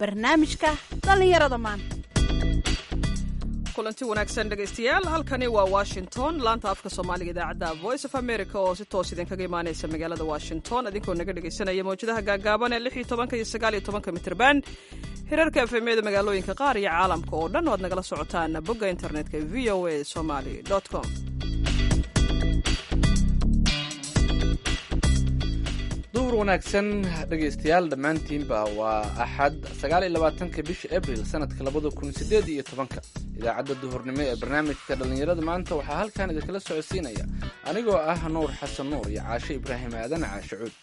barnaamijka dhallinyarada maanta kulanti wanaagsan dhegaystayaal halkani waa washington laanta afka soomaaliga idaacadda voice of america oo si toos idinkaga imaanaysa magaalada washington idinkoo naga dhegaysanaya mawjadaha gaagaaban ee lix iyo tobanka iyo sagaal iyo tobanka mitrban hirarka efemyada magaalooyinka qaar iyo caalamka oo dhan oo aad nagala socotaan bogga internetka v o a somaly com duhur wanaagsan dhegaystayaal dhammaantiinba waa axad sagaal iyo labaatanka bisha abril sanadka labada kun sideed iyo tobanka idaacadda duhurnimo ee barnaamijka dhallinyarada maanta waxaa halkan idinkala socodsiinaya anigoo ah nuur xasan nuur iyo caashe ibraahim aadan caashe cuud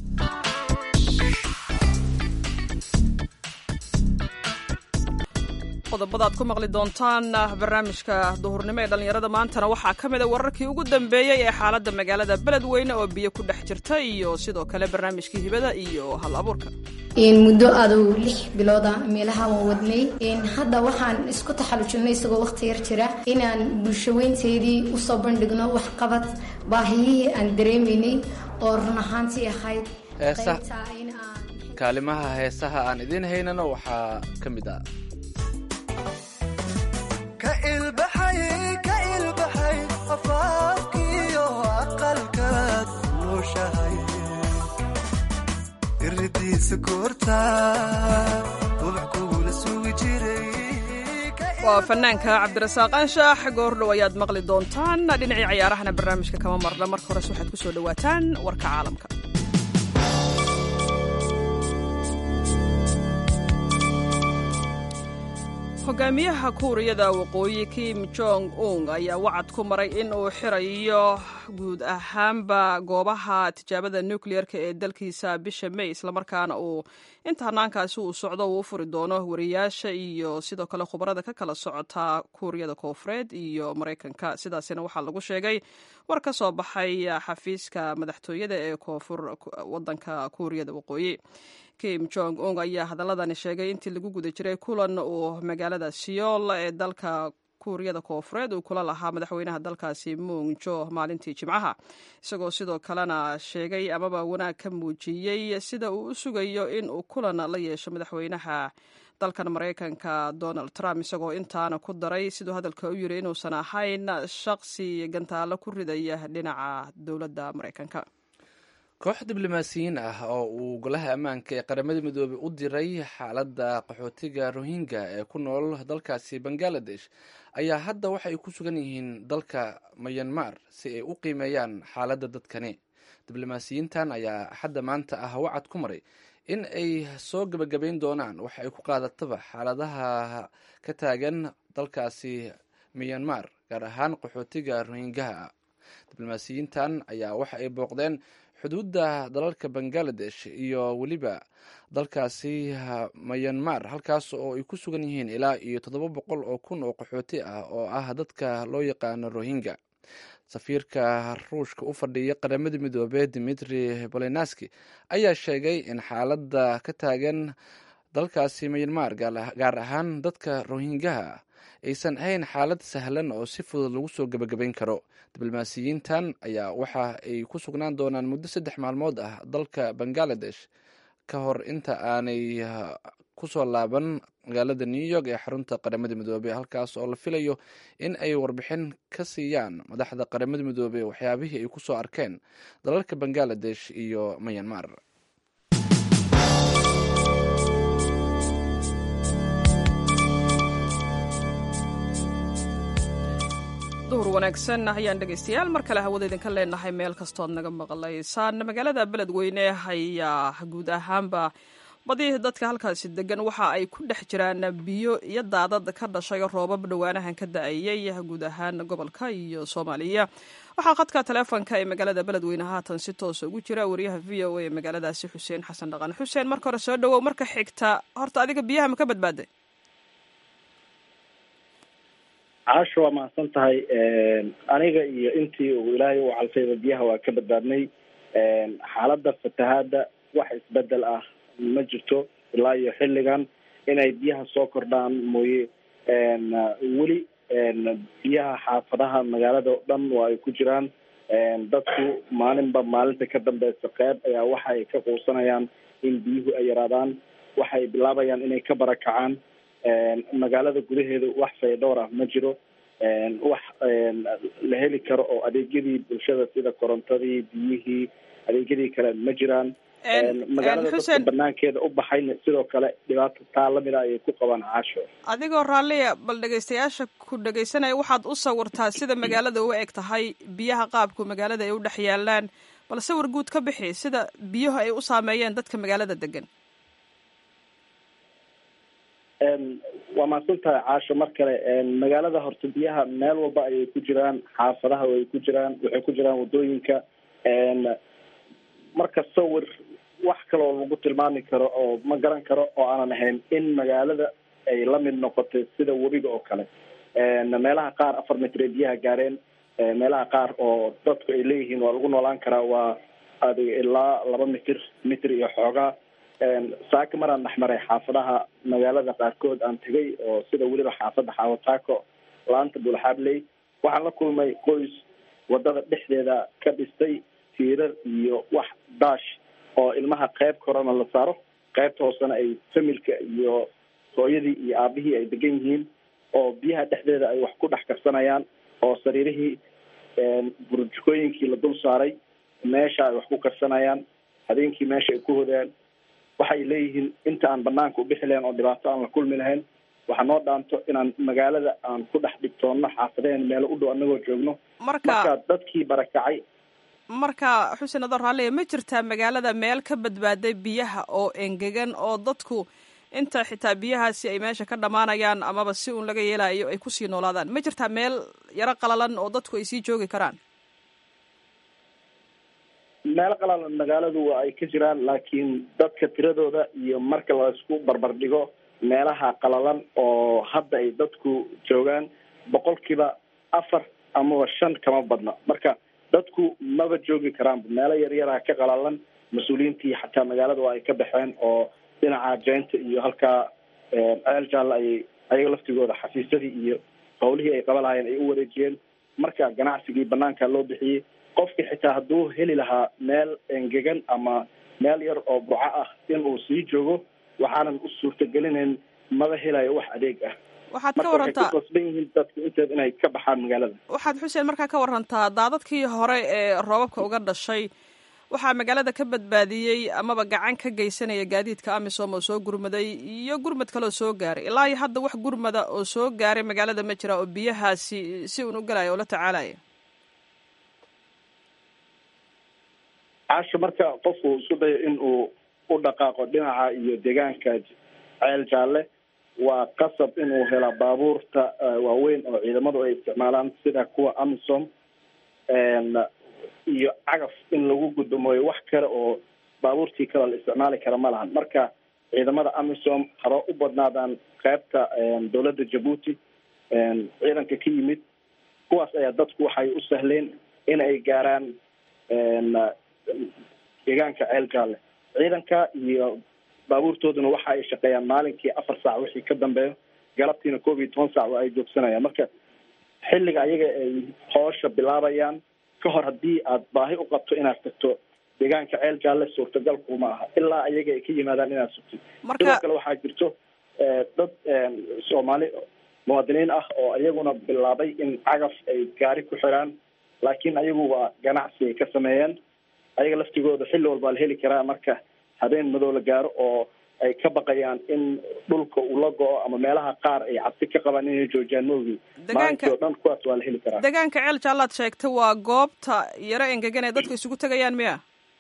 qodobada aad ku maqli doontaan barnaamijka duhurnimo ee dhallinyarada maantana waxaa ka mid a wararkii ugu dambeeyey ee xaaladda magaalada beledweyne oo biyo ku dhex jirta iyo sidoo kale barnaamijkii hibada iyo hal abuurka muddo adow lix bilooda meelaha waan wadnay hadda waxaan isku taxallujinay isagoo waqti yar jira inaan bulshaweynteedii usoo bandhigno waxqabad baahiyihii aan dareemaynay oo run ahaantii ahayd kaalimaha heesaha aan idiin haynano waxaa ka mid ah waa fanaanka cabdirasaaq anshax goordhow ayaad maqli doontaan dhinacii cayaarahana barnaamijka kama marna marka hores waxaad ku soo dhowaataan warka caalamka hogaamiyaha kuuriyada waqooyi kim jong ung ayaa wacad ku maray in uu xirayo guud ahaanba goobaha tijaabada nukliyeerka ee dalkiisa bisha may islamarkaana uu inta hanaankaasi uu socdo uu u furi doono wariyaasha iyo sidoo kale khubarada ka kala socota kuuriyada koofureed iyo maraykanka sidaasina waxaa lagu sheegay war ka soo baxay xafiiska madaxtooyada ee koonfur wadanka kuuriyada waqooyi kim jong ung ayaa hadaladani sheegay intii lagu guda jiray kulan uu magaalada siyool ee dalka kuuriyada koofureed uu kula lahaa madaxweynaha dalkaasi mung jo maalintii jimcaha isagoo sidoo kalena sheegay amaba wanaag ka muujiyey sida uu u sugayo in uu kulan la yeesho madaxweynaha dalkan maraykanka donald trump isagoo intaana ku daray siduu hadalka u yiri inuusan ahayn shaqsi gantaalo ku ridaya dhinaca dowladda maraykanka koox diblomaasiyiin ah oo uu golaha ammaanka ee qaramada midoobey u diray xaaladda qaxootiga rohingya ee ku nool dalkaasi bangaladesh ayaa hadda waxa ay ku sugan yihiin dalka mayanmar si ay u qiimeeyaan xaaladda dadkani diblomaasiyiintan ayaa axadda maanta ah wacad ku maray in ay soo gebagabayn doonaan waxa ay ku qaadataba xaaladaha ka taagan dalkaasi mayanmar gaar ahaan qaxootiga rohingyaha diblomaasiyiintan ayaa waxa ay booqdeen xuduudda dalalka bangaladesh iyo weliba dalkaasi mayanmar halkaas oo ay ku sugan yihiin ilaa iyo toddoba boqol oo kun oo qaxooti ah oo ah dadka loo yaqaano rohingya safiirka ruushka u fadhiya qaramada midoobey dimitri bolenaski ayaa sheegay in xaaladda ka taagan dalkaasi mayanmar gaar ahaan dadka rohingyaha aysan ahayn xaalad sahlan oo si fudud lagu soo gebagabayn karo diblomaasiyiintan ayaa waxa ay ku sugnaan doonaan muddo saddex maalmood ah dalka bangaladesh ka hor inta aanay kusoo laaban magaalada new york ee xarunta qaramada midoobey halkaas oo la filayo in ay warbixin ka siiyaan madaxda qaramada midoobey waxyaabihii ay kusoo arkeen dalalka bangaladesh iyo mayanmar duhur wanaagsan ayaan dhegaystayaal mar kale hawada idinka leenahay meel kastood naga maqlaysaan magaalada beledweyne ayaa guud ahaanba badi dadka halkaasi degan waxa ay ku dhex jiraan biyo iyo daadad ka dhashay roobab dhowaanahan ka da-ayay guud ahaan gobolka iyo soomaaliya waxaa khadka taleefonka ee magaalada beledweyne haatan si toosa ugu jira wariyaha v o a ee magaaladaasi xuseen xasan dhaqan xuseen marka hore soo dhawow marka xigta horta adiga biyaha ma ka badbaaday caasho waa mahadsan tahay aniga iyo intii uu ilaahay u calfayba biyaha waa ka badbaadnay xaaladda fatahaada wax isbedel ah ma jirto ilaa iyo xilligan inay biyaha soo kordhaan mooye weli biyaha xaafadaha magaalada o dhan waa ay ku jiraan dadku maalinba maalinta ka dambeysa qeyb ayaa waxa ay ka quusanayaan in biyuhu ay yaraadaan waxay bilaabayaan inay ka barakacaan magaalada gudaheeda wax faydhowr ah ma jiro wax la heli karo oo adeegyadii bulshada sida korontadii biyihii adeegyadii kale ma jiraan magaalada dadka banaankeeda u baxayna sidoo kale dhibaato taa lamid a ayay ku qabaan caasho adigoo raalliya bal dhegaystayaasha ku dhegaysanaya waxaad u sawirtaa sida magaalada u eg tahay biyaha qaabku magaalada ay u dhex yaalaan bal sawir guud ka bixi sida biyuhu ay u saameeyeen dadka magaalada degan waa mahadsan tahay caasho mar kale magaalada horta biyaha meel walba ayay ku jiraan xaafadaha way ku jiraan waxay ku jiraan wadooyinka marka sawir wax kaloo lagu tilmaami karo oo ma garan karo oo aanan ahayn in magaalada ay la mid noqotay sida webiga oo kale meelaha qaar afar mitre biyaha gaareen meelaha qaar oo dadku ay leeyihiin waa lagu noolaan karaa waa adig ilaa laba mitir mitir iyo xoogaa saaka maraan dhexmaray xaafadaha magaalada qaarkood aan tegay oo sida weliba xaafadda xaawataako laanta bulxabley waxaan la kulmay qoys wadada dhexdeeda ka dhistay tiirar iyo wax daash oo ilmaha qayb korona la saaro qaybta hoosena ay familka iyo hooyadii iyo aabihii ay degan yihiin oo biyaha dhexdeeda ay wax ku dhex karsanayaan oo sariirihii burjukooyinkii la dul saaray meesha ay wax ku karsanayaan habeenkii meesha ay ku hodaan waxay leeyihiin inta aan banaanka ubixi lahayn oo dhibaato aan la kulmi lahayn waxa noo dhaanto inaan magaalada aan ku dhex dhigtoonno xaafadeen meelo u dhow anagoo joogno marka dadkii barakacay marka xuseen adoo raalliya ma jirtaa magaalada meel ka badbaaday biyaha oo engegan oo dadku inta xitaa biyahaasi ay meesha ka dhammaanayaan amaba si uun laga yeelayo ay kusii noolaadaan ma jirtaa meel yaro qalalan oo dadku ay sii joogi karaan meelo qalalan magaaladu waa ay ka jiraan laakiin dadka tiradooda iyo marka la isku barbar dhigo meelaha qalalan oo hadda ay dadku joogaan boqolkiiba afar amaba shan kama badna marka dadku maba joogi karaanba meelo yaryaraha ka qalalan mas-uuliyiintii xataa magaalada waa ay ka baxeen oo dhinaca jeynta iyo halkaa ceel jaalla ayay ayaga laftigooda xafiisyadii iyo hawlihii ay qaba lahaayeen ay u wareejiyeen marka ganacsigii banaanka loo bixiyey qofki xitaa hadduu heli lahaa meel engegan ama meel yar oo burco ah in uu sii joogo waxaanan u suurtagelinayn maba helayo wax adeeg ah waxaad ka warantaa marka waxay ku qasban yihiin dadku inteed inay ka baxaan magaalada waxaad xuseen markaa ka warantaa daadadkii hore ee roobabka uga dhashay waxaa magaalada ka badbaadiyey amaba gacan ka geysanaya gaadiidka amisom oo soo gurmaday iyo gurmad kaleoo soo gaaray ilaa iyo hadda wax gurmada oo soo gaaray magaalada ma jira oo biyahaasi si uun u galaya oo la tacaalaya caasho marka qofku isku dayo in uu u dhaqaaqo dhinaca iyo deegaanka ceel jaalle waa qasab inuu hela baabuurta waaweyn oo ciidamadu ay isticmaalaan sida kuwa amisom iyo cagaf in lagu gudumooyo wax kale oo baabuurtii kale la isticmaali kara ma lahan marka ciidamada amisom haba u badnaadaan qaybta dowladda jabuuti ciidanka ka yimid kuwaas ayaa dadku waxay u sahleen in ay gaaraan deegaanka ceel jaalle ciidanka iyo baabuurtooduna waxa ay shaqeeyaan maalinkii afar saac wixii ka dambeeyo galabtiina koob iyo toban saac waa ay joogsanayaan marka xilliga ayaga ay hoosha bilaabayaan ka hor haddii aad baahi u qabto inaad tagto deegaanka ceel jaalle suurtagal kuma aha ilaa ayaga ay ka yimaadaan inaad sugtid sidoo kale waxaa jirto dad soomaali muwaadiniin ah oo iyaguna bilaabay in cagaf ay gaari ku xiraan laakiin ayagu waa ganacsi ay ka sameeyeen ayaga laftigooda xilli walbaa la heli karaa marka habeen madow la gaaro oo ay ka baqayaan in dhulka uu la go-o ama meelaha qaar ay cabsi ka qabaan inay joojiyaan maogi maalintii o dhan kuwaas waa la heli karaa deegaanka ceel jaallaad sheegtay waa goobta yaro engegan ee dadku isugu tegayaan miya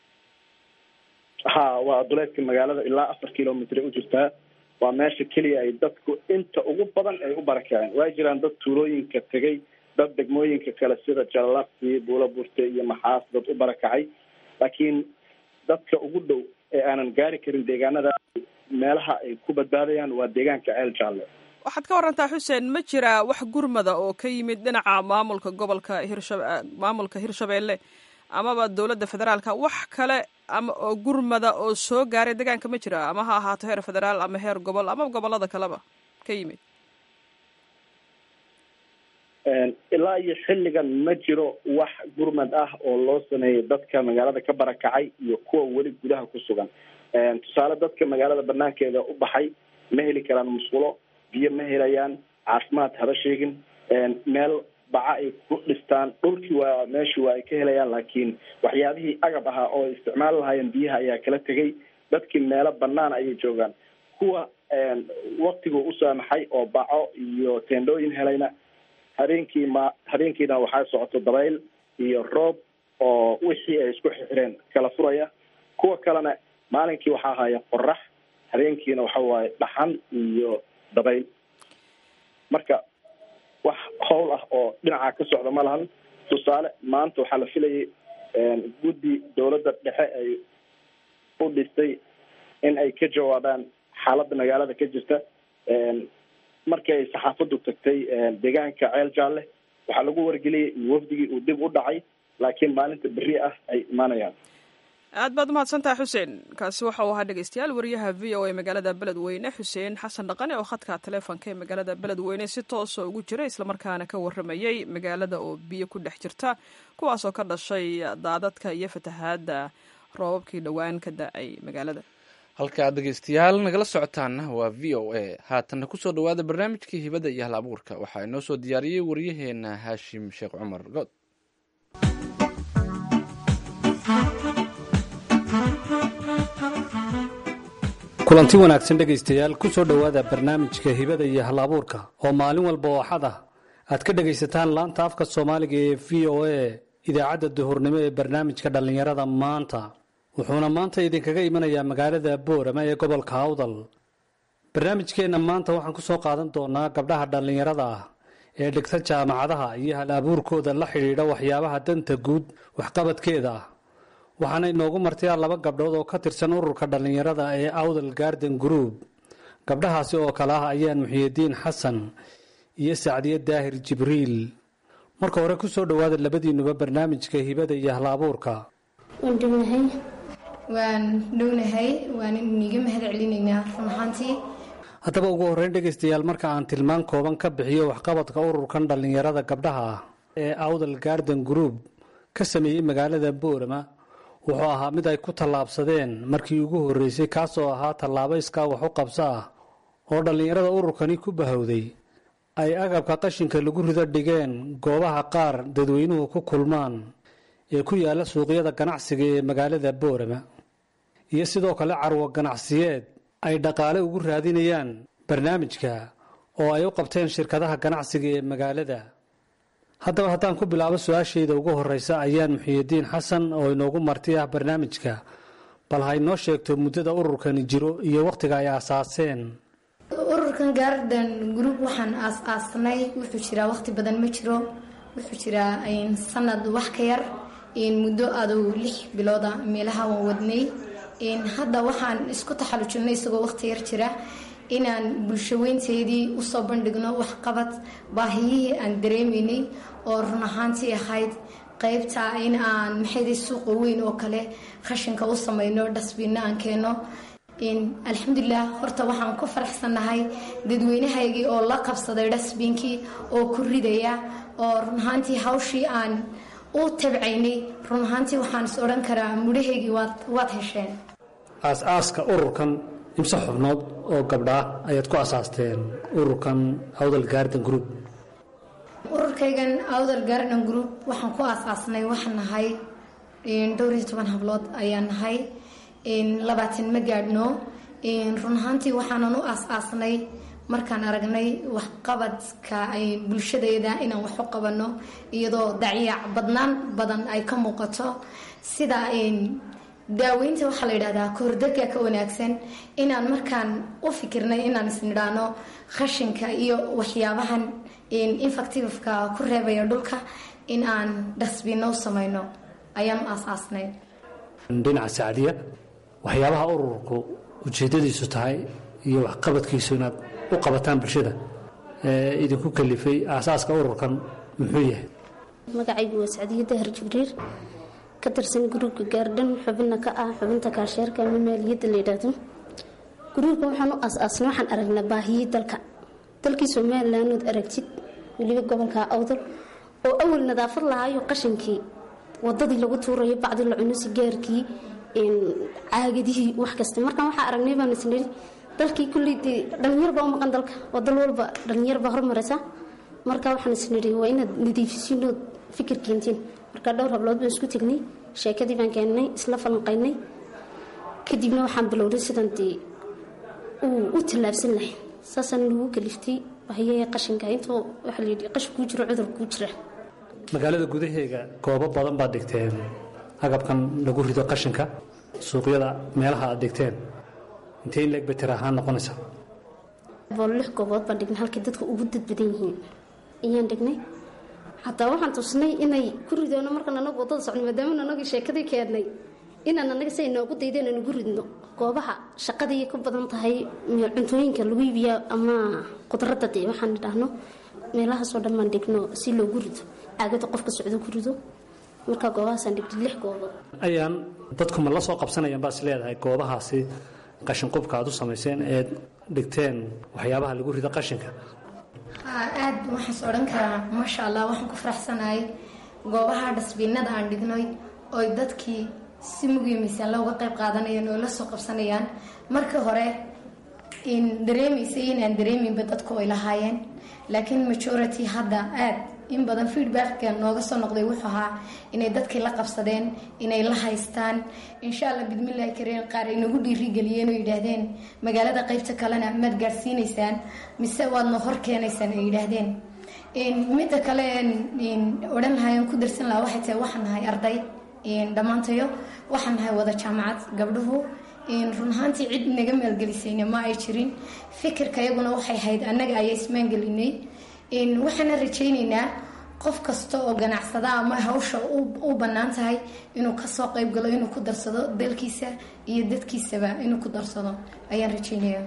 ha waa duleedka magaalada ilaa afar kilomitr u jirtaa waa meesha keliya ay dadku inta ugu badan ay u barakaceen waa jiraan dad tuulooyinka tegay dad degmooyinka kale sida jallaqsi buula burte iyo maxaas dad u barakacay laakiin dadka ugu dhow ee aanan gaari karin deegaanada meelaha ay ku badbaadayaan waa deegaanka ceel jaalle waxaad ka warantaa xuseen ma jiraa wax gurmada oo ka yimid dhinaca maamulka gobolka hirsha maamulka hirshabeelle amaba dowladda federaalka wax kale ama oo gurmada oo soo gaaray deegaanka ma jira ama ha ahaato heer federaal ama heer gobol ama gobolada kaleba ka yimid ilaa iyo xilligan ma jiro wax gurmad ah oo loo sameeyay dadka magaalada ka barakacay iyo kuwa weli gudaha ku sugan tusaale dadka magaalada banaankeeda u baxay ma heli karaan musqulo biyo ma helayaan caafimaad haba sheegin meel baca ay ku dhistaan dhulkii waa meeshii waa ay ka helayaan laakiin waxyaabihii agab ahaa oo ay isticmaali lahaayeen biyaha ayaa kala tegay dadkii meelo banaan ayay joogaan kuwa waktigu u saamaxay oo baco iyo teendhooyin helayna habeenkii ma habeenkiina waxaa socoto dabayl iyo roob oo wixii ay isku xireen kala furaya kuwa kalena maalinkii waxaa haya qorax habeenkiina waxa waaye dhaxan iyo dabayl marka wax howl ah oo dhinaca ka socda ma lahan tusaale maanta waxaa la filayay guddi dawladda dhexe ay u dhistay in ay ka jawaabaan xaaladda magaalada ka jirta markii ay saxaafaddu tagtay deegaanka ceel jaalle waxaa lagu wargeliyay in wafdigii uu dib u dhacay laakiin maalinta berri ah ay imaanayaan aad baad umahadsantaha xuseen kaasi waxa uu ahaa dhegeystayaal wariyaha v o a magaalada beledweyne xuseen xasan dhaqane oo khadka taleefonka ee magaalada beledweyne si toosa ugu jira islamarkaana ka waramayey magaalada oo biyo ku dhex jirta kuwaasoo ka dhashay daadadka iyo fatahaada roobabkii dhowaan ka da-ay magaalada halka aad dhegeystayaal nagala socotaana waa v o a haatanna kusoo dhawaada barnaamijkii hibada iyo hal abuurka waxaa inoo soo diyaariyey waryaheena haashim sheekh cumar good kulanti wanaagsan dhegaystayaal ku soo dhowaada barnaamijka hibada iyo hal abuurka oo maalin walba oo axad ah aad ka dhegaysataan laanta afka soomaaliga ee v o a idaacadda duhurnimo ee barnaamijka dhallinyarada maanta wuxuuna maanta idinkaga imanayaa magaalada boorama ee gobolka awdal barnaamijkeenna maanta waxaan ku soo qaadan doonaa gabdhaha dhallinyarada ah ee dhigta jaamacadaha iyo hal abuurkooda la xidhiidha waxyaabaha danta guud waxqabadkeeda ah waxaana inoogu martayaa laba gabdhood oo ka tirsan ururka dhallinyarada ee awdal garden group gabdhahaasi oo kale ah ayaan muxiyidiin xasan iyo sacdiye daahir jibriil marka hore ku soo dhowaada labadiinuba barnaamijka hibada iyo hal abuurka waan dhownahay waan dhownahay waan iniga mahad celinaynaa run ahaantii haddaba ugu horreyn dhegaystayaal marka aan tilmaan kooban ka bixiyo waxqabadka ururkan dhallinyarada gabdhaha ah ee awdal garden group ka sameeyey magaalada boorama wuxuu ahaa mid ay ku tallaabsadeen markii ugu horreysay kaasoo ahaa tallaabo iskaa wax u qabso ah oo dhallinyarada ururkani ku bahowday ay agabka qashinka lagu rido dhigeen goobaha qaar dadweynuhu ku kulmaan ee ku yaalla suuqyada ganacsiga ee magaalada boorama iyo sidoo kale carwo ganacsiyeed ay dhaqaale ugu raadinayaan barnaamijka oo ay u qabteen shirkadaha ganacsiga ee magaalada haddaba haddaan ku bilaabo su-aashayda ugu horreysa ayaan muxiyidiin xasan oo inoogu marti ah barnaamijka bal ha inoo sheegto muddada ururkani jiro iyo wakhtiga ay aasaaseen ururkan garden group waxaan aas-aasnay wuxuu jiraa waqti badan ma jiro wuxuu jiraa sanad wax ka yar muddo adow lix bilooda meelaha waan wadnay hadda waxaan isku taxalujinay isagoo waqti yar jira inaan bulshaweynteydii usoo bandhigno waxqabad baahiyihii aan dareemaynay oo run ahaantii ahayd qeybta in aan maxayday suuqa weyn oo kale khashinka u samayno dhasbiinna aan keeno alxamdulilah horta waxaan ku faraxsannahay dadweynahaygii oo la qabsaday dhasbiinkii oo ku ridaya oo run ahaantii hawshii aan u tabcaynay run ahaantii waxaan is odhan karaa mudhahaygii waad hesheen aas-aaska ururkan imse xubnood oo gabdhaa ayaad ku asaasteen ururkan awdal garden group ururkaygan awdal garden group waxaan ku aas-aasnay waxaan nahay dhowr iyo toban hablood ayaan nahay labaatan ma gaadhno run ahaantii waxaanan u aas-aasnay markaan aragnay waxqabadka ay bulshadeeda inaan wax u qabanno iyadoo dacyac badnaan badan ay ka muuqato sida daaweynta waxaa la yidhahdaa kahordega ka wanaagsan inaan markaan u fikirnay inaan isnidhaano khashinka iyo waxyaabahan infactiveka ku reebaya dhulka in aan dhasbiino u samayno ayaan u aas-aasnay dhinaca sacdiya waxyaabaha ururku ujeedadiisu tahay iyo waxqabadkiisu inaad u qabataan bulshada ee idinku kalifay aasaaska ururkan muxuu yahay magacaygu waa sacdiye dahar jibriil ka tirsan gruubka gaardhan xubina ka ah xubinta kaasheerka ama maaliyadda la yidhaahdo gruubka waxaan u aas-aasnay waxaan aragnaa baahiyii dalka dalkii somalilan ood aragtid weliba gobolka awdal oo awal nadaafad lahaayo qashinkii wadadii lagu tuurayo bacdi la cuno sigaarkii caagadihii wax kasta markaan waxaa aragnay baan isniri dalkii kulley dee dhalinyar baa u maqan dalka oo dal walba dhalinyar baa hormaraysa marka waxaan isniri waa inaad nadiifisiinood fikir keentiin marka dhowr hablood baan isku tegnay sheekadii baan keennay isla falanqaynay kadibna waxaan bilowday sidan dee uu u tallaabsan lahay saasaan lagu kaliftay bahyaha qashinka intuu waxaa layidhi qashin kuu jiro cudur kuu jira magaalada gudaheega goobo badan baad dhigteen agabkan lagu rido qashinka suuqyada meelaha aad dhigteen intee in leeg bay tira ahaan noqonaysa bool lix goobood baan dhignay halkay dadka ugu dad badan yihiin ayaan dhignay xataa waxaan tusnay inay ku ridoono markaan anagu wadada socno maadaama anagii sheekadii keennay inaan anaga si ay noogu daydeen aan ugu ridno goobaha shaqadii ku badan tahay cuntooyinka lagu iibiya ama khudradda dee waxaan idhaahno meelahaasoo dhan baan dhigno si loogu rido caagada qofka socdo ku rido markaa goobahaasaan dhigtay lix goobood ayaan dadku ma la soo qabsanayaan baad is leedahay goobahaasi qashinqubka aad u samayseen eed dhigteen waxyaabaha lagu rido qashinka aad waxaas odhan karaa maasha allah waxaan ku faraxsanahay goobaha dhasbiinada aan dhignay oy dadkii si mugiyo miisaan looga qayb qaadanayaan oo la soo qabsanayaan marka hore in dareemaysay inaan dareeminba dadku ay lahaayeen laakiin majority hadda aad in badan feedbacka nooga soo noqday wuxuu ahaa inay dadkii la qabsadeen inay la haystaan insha allah bidmillahi kariin qaar ay nagu dhiirigeliyeen oo yidhaahdeen magaalada qaybta kalena maad gaadhsiinaysaan mise waadna hor keenaysaan ay yidhaahdeen midda kale odhan lahaayeen ku darsan lahaa waxay tahay waxaan nahay arday dhammaantayo waxaan nahay wada jaamacad gabdhuhu run ahaantii cid naga maalgelisayna ma ay jirin fikirka iyaguna waxay hayd annaga ayaa ismaangelinay waxaana rajaynaynaa qof kasta oo ganacsada ama hawsha u bannaan tahay inuu kasoo qayb galo inuu ku darsado dalkiisa iyo dadkiisaba inuu ku darsado ayaan rajaynaya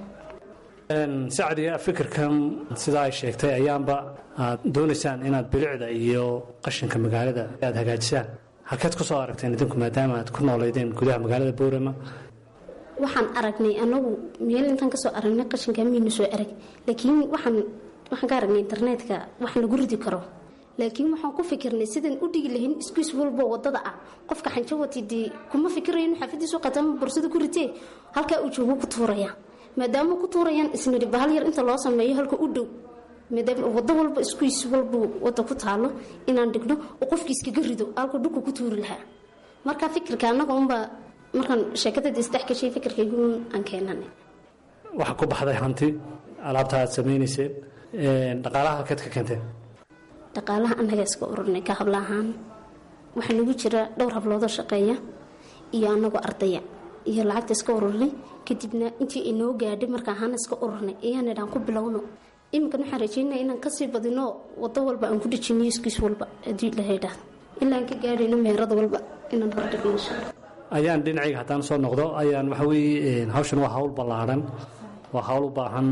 sacdiga fikirkan sidaa ay sheegtay ayaanba aad doonaysaan inaad bilicda iyo qashinka magaalada aad hagaajisaan halkeed kusoo aragteen idinku maadaama aad ku nooleydeen gudaha magaalada boorama waxaan aragnay anagu meel intaan kasoo aragnay qashinka maynu soo arag laakiin waxaan waxaan ka aragnay internetka wax lagu ridi karo laakiin waxaan ku fikirnay sidaan u dhigi lahayn iskuis walbo wadada ah qofka xanjo wati dee kuma fikirayo inu xaafadiisu qatama borsada ku ritee halkaa uu joogo ku tuuraya maadaama ku tuurayaan isniri bahal yar inta loo sameeyo halka u dhow maadaama wado walba iskuis walba wada ku taalo inaan dhigno oo qofki iskaga rido halka dhulka ku tuuri lahaa marka fikirka anaga unbaa markaan sheekadada isdhex gashay fikirkaygu aan keenanay waxaa ku baxday hanti alaabta aad samaynayseen dhaqaalaha halkeed ka keenteen dhaqaalaha annaga iska ururnay ka habla ahaan waxaa nagu jira dhowr habloodoo shaqeeya iyo anagoo ardaya iyo lacagta iska ururnay kadibna intii inoo gaadhay marka ahaana iska ururnay ayaan idhaan ku bilowno iminkan waxaan rajeynaya inaan kasii badino wado walba aan ku dhejiniyo iskiis walba haddii ilahaydhaah ilaa aan ka gaadhayno meherad walba inaan hordhigno insha allah ayaan dhinacayga haddaan soo noqdo ayaan waxa weeye hawshan waa hawl ballaadhan waa hawl u baahan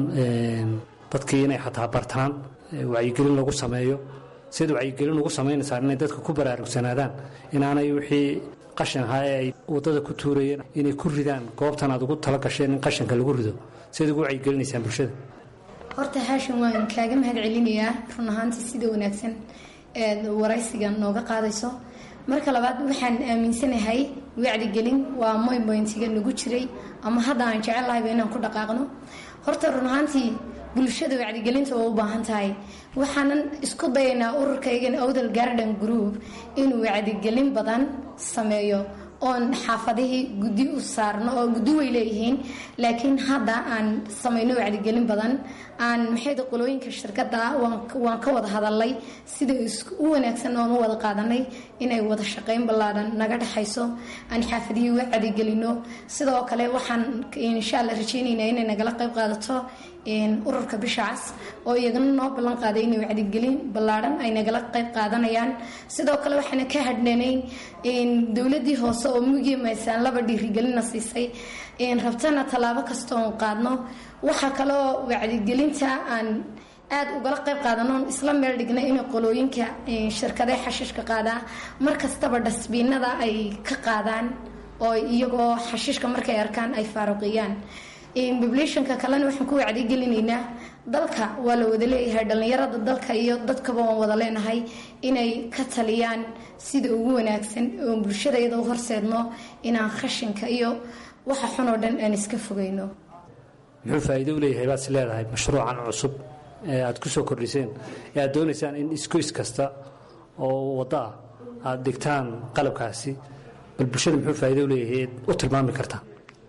dadkii inay xataa bartaan wacyigelin lagu sameeyo sida wacyigelin ugu samaynaysaan inay dadka ku baraarugsanaadaan inaanay wixii qashin ahaa ee ay waddada ku tuurayeen inay ku ridaan goobtan aad ugu tala gasheen in qashinka lagu rido sidaad ugu wacyigelinaysaan bulshada horta haashin waan kaaga mahad celinayaa run ahaantii sida wanaagsan eed waraysiga nooga qaadayso marka labaad waxaan aaminsanahay wacdigelin waa moymoyntiga nagu jiray ama hadda aan jecel lahayba inaan ku dhaqaaqno horta run ahaantii bulshada wacdigelinta waa u baahan tahay waxaanan isku dayaynaa ururkaygan awdal garden group inuu wacdigelin badan sameeyo oon xaafadihii guddi u saarno oo guddi way leeyihiin laakiin hadda aan samayno wacdigelin badan aan maxayda qolooyinka shirkada waan ka wada hadalay sida u wanaagsan oon u wada qaadanay inay wada shaqayn ballaadhan naga dhexayso aan xaafadihii wacdigelino sidoo kale waxaan insha alla rajeynaynaa inay nagala qayb qaadato ururka bisha cas oo iyagana noo ballan qaaday inay wacdigelin ballaadhan ay nagala qayb qaadanayaan sidoo kale waxaana ka hadhnaynay dowladii hoose oo mugiya maysaan laba dhiirigelina siisay rabtana tallaabo kasta oon qaadno waxaa kaloo wacdigelinta aan aad ugala qayb qaadanoon isla meel dhignay inay qolooyinka shirkadee xashiishka qaadaa mar kastaba dhasbiinada ay ka qaadaan oo iyagoo xashiishka markay arkaan ay faaruqiyaan populationka kalena waxaan ku wacdigelinaynaa dalka waa la wada leeyahay dhallinyarada dalka iyo dadkaba waan wada leenahay inay ka taliyaan sida ugu wanaagsan oo bulshadayada u horseedno inaan khashinka iyo waxa xun oo dhan aan iska fogeyno muxuu faa'iido u leeyahay baad is leedahay mashruucan cusub ee aad ku soo kordhiseen ee aad doonaysaan in isgoys kasta oo waddo ah aad dhigtaan qalabkaasi bal bulshada muxuu faa'iido u leeyahay u tilmaami kartaa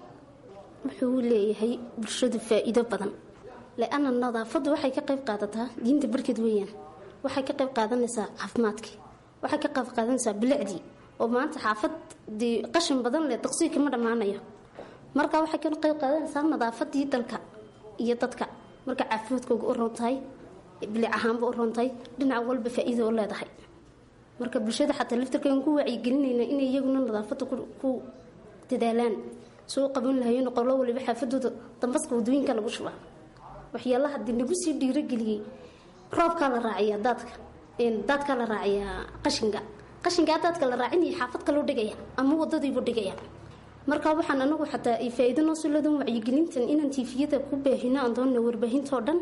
wuxuu leeyahay bulshadu faa'iido badan le-anna nadaafaddu waxay ka qayb qaadataa diinta barkeed weeyaan waxay ka qayb qaadanaysaa caafimaadkii waxay ka qayb qaadanaysaa bilicdii oo maanta xaafad dee qashin badan leh daqsii kama dhammaanayo marka waxay ka qayb qaadanaysaa nadaafadii dalka iyo dadka marka caafimaadkooga u roon tahay bilic ahaanba u roon tahay dhinac walba faa'iido u leedahay marka bulshada xataa laftarkan ku wacyigelinayna inay iyaguna nadaafadda ku dadaalaan soo qaban lahayen qolo waliba xaafadooda dambaska wadooyinka lagu shubaa waxyaalaha dee nagu sii dhiirogeliyey roobkaa la raaciyaa daadka daadkaa la raaciyaa qashinka qashinkaa daadka la raacinaya xaafad kaloo dhigaya ama wadadiibu dhigaya marka waxaan anagu xataa ay faa'iido noo soo leedan wacyigelintan inaan tiifiyada ku baahino aan doonana warbaahintoo dhan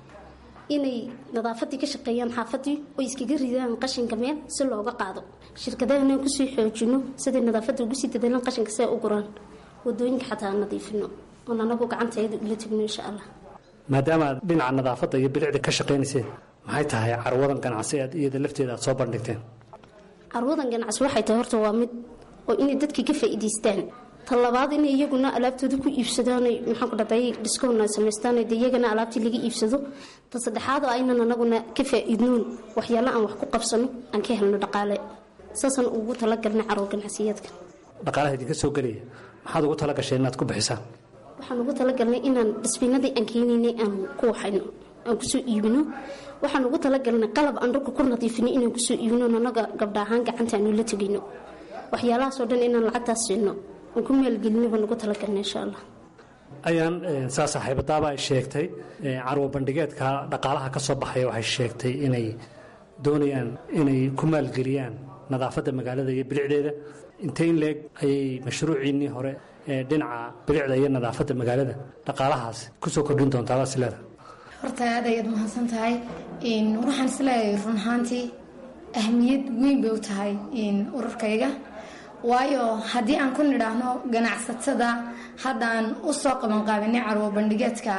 inay nadaafadii ka shaqeeyaan xaafadii oo iskaga ridaan qashinka meel si looga qaado shirkadahana kusii xoojino siday nadaafadda ugu sii dadaalaan qashinka si ay u guraan wadooyinka xataa aan nadiifino oon anagu gacanteeda ula tegno insha allah maadaama aad dhinaca nadaafadda iyo bilicda ka shaqaynayseen maxay tahay carwadan ganacsi aad iyada lafteeda aad soo bandhigteen carwadan ganacsi waxay tahay horta waa mid oo inay dadkii ka faa'iidaystaan ta labaad inay iyaguna alaabtooda ku iibsadaan maxaan ku dhahday dhiskoon ay samaystaan de iyagana alaabtii laga iibsado ta saddexaad oo aynan anaguna ka faa'iidnoon waxyaalo aan wax ku qabsano aan ka helno dhaqaale saasaan ugu talagalnay carwo ganacsiyeedka dhaqaalaha idinka soo gelaya maxaad ugu tala gasheen inaad ku bixisaan waxaan ugu talagalnay inaan dhisbiinadii aan keenaynay aan ku waxayno aan kusoo iibino waxaan ugu talagalnay qalab aan dhulka ku nadiifino inaan kusoo iibino anaga gabdha ahaan gacanta aanu la tegino waxyaalahaasoo dhan inaan lacagtaas siino aan ku maalgelino baan ugu talagalnay insha allah ayaan saa saaxiibadaaba ay sheegtay carwo bandhigeedka dhaqaalaha ka soo baxaya waxay sheegtay inay doonayaan inay ku maalgeliyaan nadaafadda magaalada iyo bilicdeeda intay in leeg ayay mashruuciinnii hore ee dhinaca bilicda iyo nadaafadda magaalada dhaqaalahaas kusoo kordhin doontaa baa sileeda horta aad ayaad mahadsan tahay waxaan isleeyahay run ahaantii ahmiyad weyn bay u tahay ururkayga waayo haddii aan ku nidhaahno ganacsatada haddaan u soo qabanqaabinay carwo bandhigeedka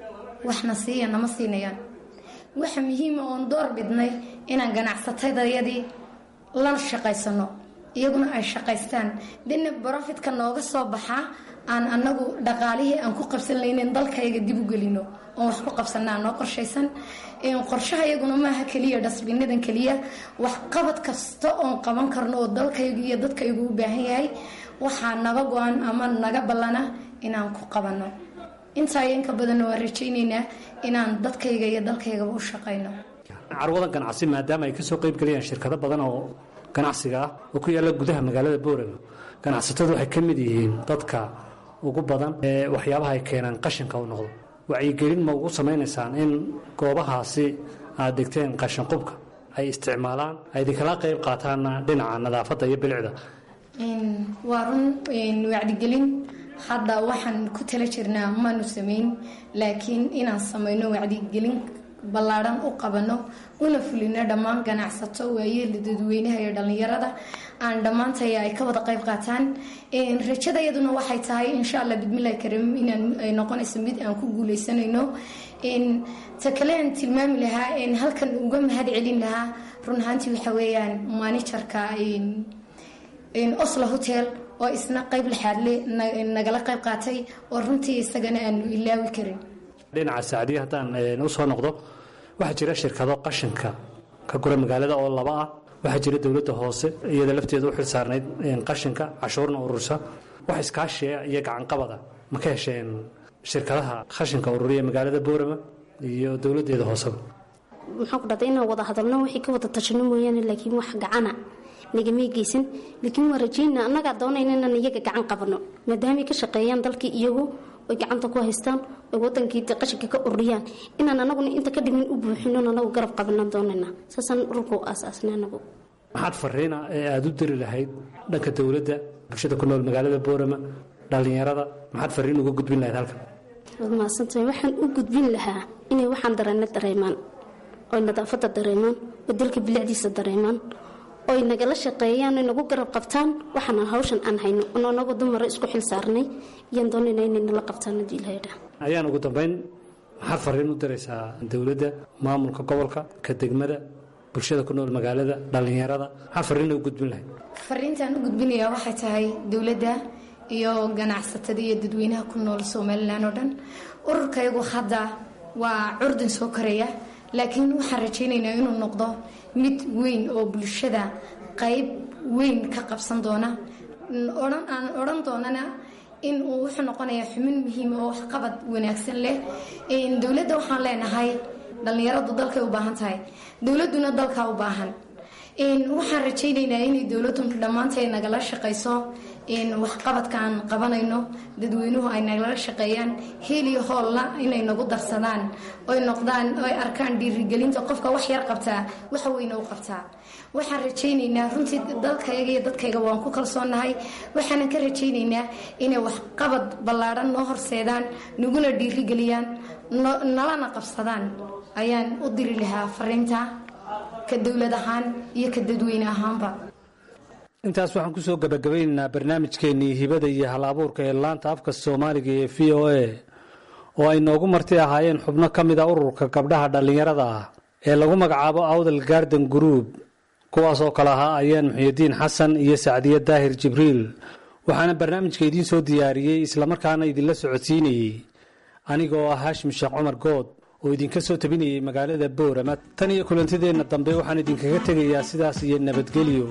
waxna siiya nama siinayaan waxa muhiima oon door bidnay inaan ganacsatadayadii la shaqaysano iyaguna ay shaqaystaan dina brofitka nooga soo baxaa aan anagu dhaqaalihii aan ku qabsan laynin dalkayga dib u gelino oon wax ku qabsanaa noo qorshaysan qorshaha iyaguna maaha keliya dhasbinadan keliya waxqabad kasta oon qaban karno oo dalkaygu iyo dadkaygu u baahan yahay waxaa naga go-an ama naga ballana inaan ku qabano intaa iyo inka badanna waan rajaynaynaa inaan dadkayga iyo dalkaygaba u shaqayno carwadan ganacsi maadaama ay kasoo qeyb gelayaan shirkado badan oo ganacsiga ah oo ku yaalla gudaha magaalada boorama ganacsatadu waxay ka mid yihiin dadka ugu badan ee waxyaabaha ay keenaan qashinka u noqdo wacyigelin ma ugu samaynaysaan in goobahaasi aad degteen qashin qubka ay isticmaalaan ay idinkala qayb qaataanna dhinaca nadaafadda iyo bilicda waa run wacdigelin hadda waxaan ku tala jirnaa maanu samayn laakiin inaan samayno wacdigelin ballaadhan u qabano una fulino dhammaan ganacsato waayeela dadweynaha iyo dhallinyarada aan dhammaantay ay ka wada qayb qaataan rajada iyaduna waxay tahay insha alla bidmillahi karim inaan ay noqonayso mid aan ku guuleysanayno ta kale aan tilmaami lahaa halkan uga mahad celin lahaa run ahaantii waxa weeyaan maanijarka oslo hotel oo isna qayb laxaadle nagala qayb qaatay oo runtii isagana aanu ilaawi karin dhinaca saacdiya haddaan u soo noqdo waxaa jira shirkado qashinka ka gura magaalada oo laba ah waxaa jira dowladda hoose iyada lafteeda u xilsaarnayd qashinka cashuurna urursa wax iskaashiya iyo gacanqabada ma ka hesheen shirkadaha qashinka ururiya magaalada boorama iyo dowladeeda hooseba maxaan ku dhahday inaan wada hadalno wixii ka wada tashano mooyaane laakiin wax gacana nagamay geysan laakiin waa rajayna annagaa doonayna inaan iyaga gacan qabano maadaamay ka shaqeeyaan dalkii iyagu oy gacanta ku haystaan oy wadankii qashinka ka ururiyaan inaan anaguna inta ka dhimin u buuxino anagu garab qabanaan doonayna saasaan ururka u aasaasnay anagu maxaad fariina ee aada u diri lahayd dhanka dowladda bulshada ku nool magaalada boorama dhallinyarada maxaad fariin uga gudbin lahayd halkan waad mahadsantahay waxaan u gudbin lahaa inay waxaan dareena dareemaan oy nadaafadda dareemaan oo dalka bilicdiisa dareemaan oy nagala shaqeeyaan oy nagu garab qabtaan waxaana hawshan aan hayno ono anagu dumara isku xil saarnay iyaan doonayna inay nala qabtaan haddii ilahay dhaa ayaan ugu dambayn maxaad fariin u diraysaa dowladda maamulka gobolka ka degmada bulshada ku nool magaalada dhallinyarada maxaa fariina u gudbin lahay fariintaan u gudbinayaa waxay tahay dowladda iyo ganacsatada iyo dadweynaha ku nool somalilan oo dhan ururkayagu hadda waa curdin soo koraya laakiin waxaan rajaynaynaa inuu noqdo mid weyn oo bulshada qayb weyn ka qabsan doona odhan aan odhan doonana in uu wuxuu noqonayaa xumin muhiima oo waxqabad wanaagsan leh dowladda waxaan leenahay dhallinyaradu dalkay u baahan tahay dowladduna dalkaa u baahan waxaan rajaynaynaa inay dowladdu dhammaantay nagala shaqayso waxqabadkaan qabanayno dadweynuhu ay nagala shaqeeyaan heliyo hoolla inay nagu darsadaan oy noqdaan oy arkaan dhiirigelinta qofka wax yar qabtaa waxa weyne u qabtaa waxaan rajaynaynaa runtii dalkayga iyo dadkayga waan ku kalsoonahay waxaanan ka rajaynaynaa inay waxqabad ballaadhan noo horseedaan naguna dhiirigeliyaan nalana qabsadaan ayaan u diri lahaa fariinta ka dowlad ahaan iyo ka dadweyne ahaanba intaas waxaan kusoo gabagabaynaynaa barnaamijkeennii hibada iyo hal abuurka ee laanta afka soomaaliga ee v o a oo ay noogu marti ahaayeen xubno ka mid a ururka gabdhaha dhallinyarada ah ee lagu magacaabo awdal garden group kuwaasoo kale ahaa ayaan muxyidiin xasan iyo sacdiye daahir jibriil waxaana barnaamijka idiin soo diyaariyey islamarkaana idinla socodsiinayey anigoo ah haashim sheekh cumar good oo idinka soo tabinayay magaalada boorama tan iyo kulantideenna dambe waxaan idinkaga tegayaa sidaas iyo nabadgelyo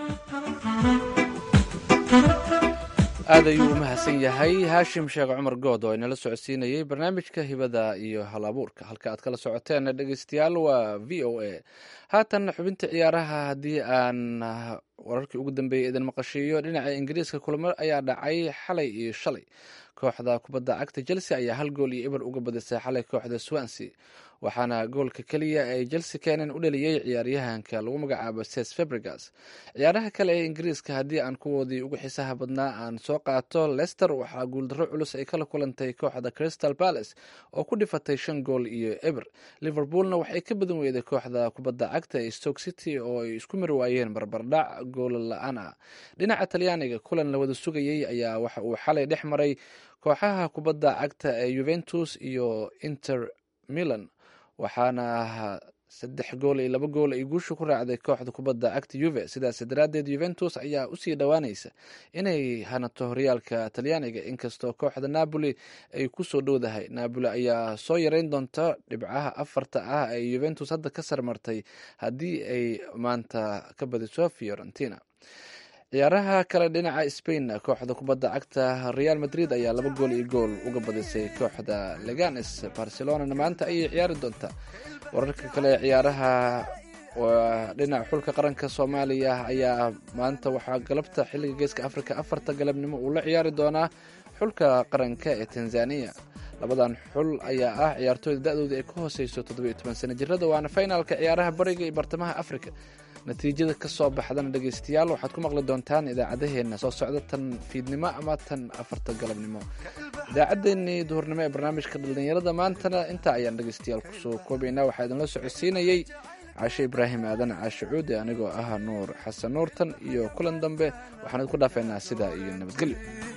aad ayuu u mahadsan yahay haashim sheekh cumar good oo inala socodsiinayey barnaamijka hibada iyo hal abuurka halka aad kala socoteen dhegeystayaal waa v o a haatan xubinta ciyaaraha haddii aan wararkii ugu dambeeyey idin maqashiiyo dhinaca ingiriiska kulamo ayaa dhacay xalay iyo shalay kooxda kubadda cagta chelsea ayaa hal gool iyo eber uga badisay xalay kooxda swansea waxaana goolka keliya ay chelsea keenan u dhaliyey ciyaaryahanka lagu magacaabo ses fabrigas ciyaaraha kale ee ingiriiska haddii aan kuwoodii ugu xiisaha badnaa aan soo qaato lester waxaa guuldarro culus ay kala kulantay kooxda crystal palace oo ku dhifatay shan gool iyo eber liverpoolna waxay ka badan weyday kooxda kubadda cagta ee stoke city oo ay isku mari waayeen barbardhac goolo la-aan ah dhinaca talyaaniga kulan la wada sugayey ayaa waxa uu xalay dhex maray kooxaha kubadda cagta ee juventus iyo inter milan waxaana saddex gool iyo laba gool ay guusha ku raacday kooxda kubadda cagta yuve sidaas daraaddeed yuventus ayaa usii dhowaanaysa inay hanato horyaalka talyaaniga inkastoo kooxda napoli ay kusoo dhowdahay napoli ayaa soo yareyn doonta dhibcaha afarta ah ay yuventus hadda ka sarmartay haddii ay maanta ka badiso fiorentina ciyaaraha kale dhinaca spain kooxda kubadda cagta real madrid ayaa laba gool iyo gool uga badisay kooxda leganes barcelonana maanta ayay ciyaari doontaa wararka kale ciyaaraha waa dhinaca xulka qaranka soomaaliya ayaa maanta waxaa galabta xilliga geeska africa afarta galabnimo uu la ciyaari doonaa xulka qaranka ee tanzania labadan xul ayaa ah ciyaartooyda da-dooda ay ka hooseyso toddobiyo toban sana jirada waana finalka ciyaaraha bariga iyo bartamaha africa natiijada ka soo baxdana dhegeystayaal waxaad ku maqli doontaan idaacadaheena soo socda tan fiidnimo ama tan afarta galabnimo idaacaddeenii duhurnimo ee barnaamijka dhalinyarada maantana intaa ayaan dhegeystayaal kusoo koobaynaa waxaa idinla socodsiinayey caashe ibraahim aadan caashe cuude anigoo ah nuur xasan nuurtan iyo kulan dambe waxaan idinku dhaafeynaa sidaa iyo nabadgelyo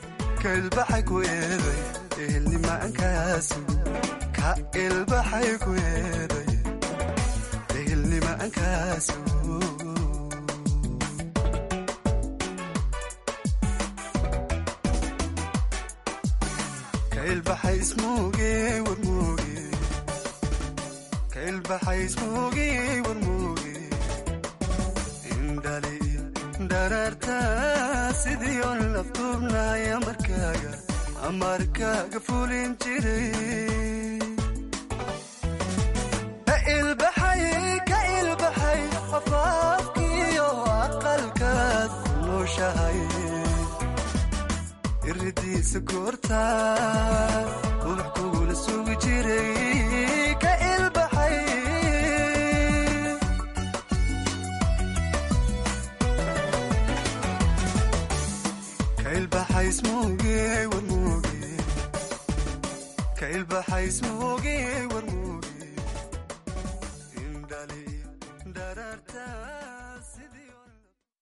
amarkaaga fulin jiray ka ilbaxay afaafkiyo aqalkaad ku nooshahay iridiisa goorta ubax kugula sugi jiray ka ilbaxay ka ilbaxay ismooge warmooge ka ilbaxays mooge war mooge